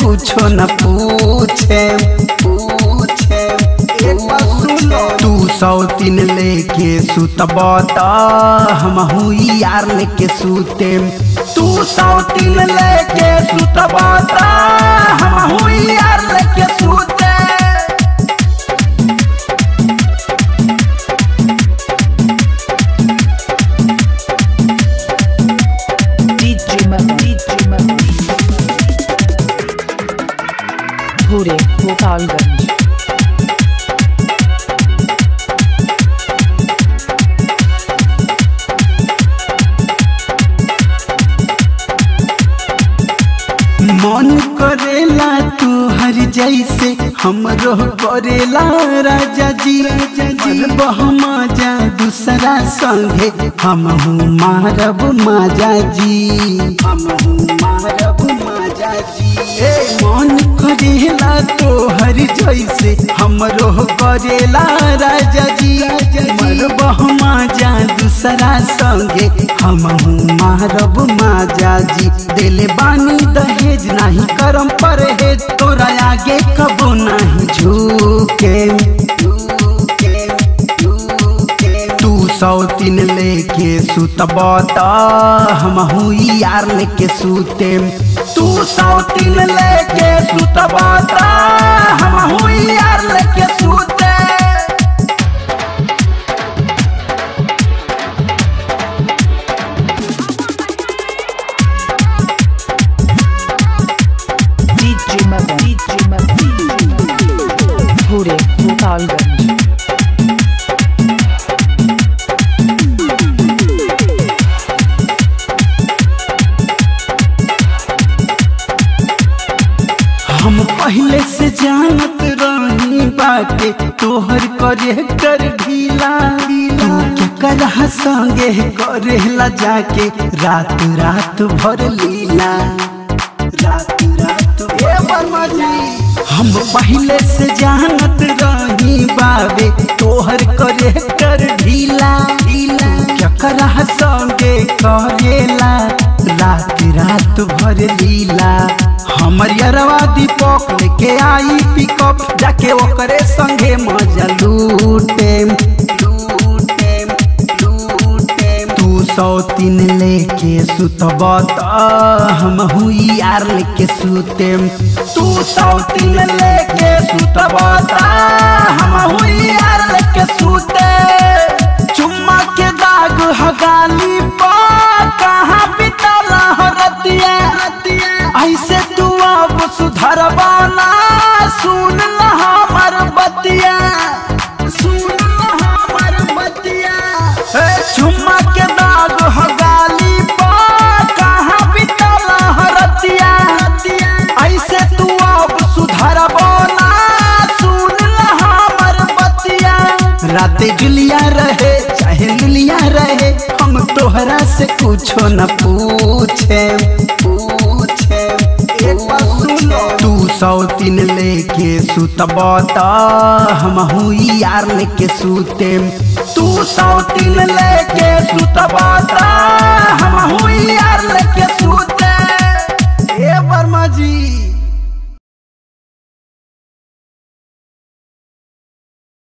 कुछो न पूछे पूछे तू सौ तीन लेके सुतब त हमहू यार लेके सुते तू सौ तीन लेके सुतब त हमहू यार लेके सुते DJ Mahu, DJ Mahu. Bhure, Gopalganj. मन करेला तू हर जैसे हमरो करेला राजा जी मन बहमा जा दूसरा संगे हमहू मारब माजा जी हमहू मारब माजा जी ए मन करेला तो हर जैसे हमरो करेला राजा जी मन बहमा जा दूसरा संगे हमहू मारब माजा जी दिल बानी दहेज नहीं करम परहेज तोरा आगे कबो नहीं झुके तू सौ तीन लेके सुतब त हमहू यार लेके सुते तू सौ तीन लेके सुतब त हमहू यार लेके सुते DJ Mahu, DJ Mahu. Bhure, Gopalganj. हम पहले से जानत रही बाटे तोहर करे कर ढीला तू के करह संगे करेला जाके रात रात भर लीला रात रात ए वर्मा जी हम पहले से जानत रही बाबे तोहर करे कर ढीला ढीला क्या करह संगे करेला रात रात भर लीला हमर यरवा दीपक लेके आई पिकअप जाके ओकरे संगे मजा लूटे लूटे लूटे तू सौ तीन लेके सुतब त हमहू यार लेके सुते तू सौ तीन लेके सुतब त हमहू यार लेके सुते चुम्मा के दाग हगाली पा कहाँ बितला हो रतिया ऐसे तू अब सुधरवाना सुन ल हमर बतिया सुन ल हमर बतिया ए चुम्मा के दाग हो गाली पा कहाँ बितला हो रतिया ऐसे तू अब सुधरवाना सुन ल हमर बतिया राते जुलिया रहे चाहे लुलिया रहे हम तोहरा से कुछो न पूछे पूछे तू सौ तीन लेके सुतब त हमहू यार लेके सुते तू सौ तीन लेके सुतब त हमहू यार लेके सुते ए वर्मा जी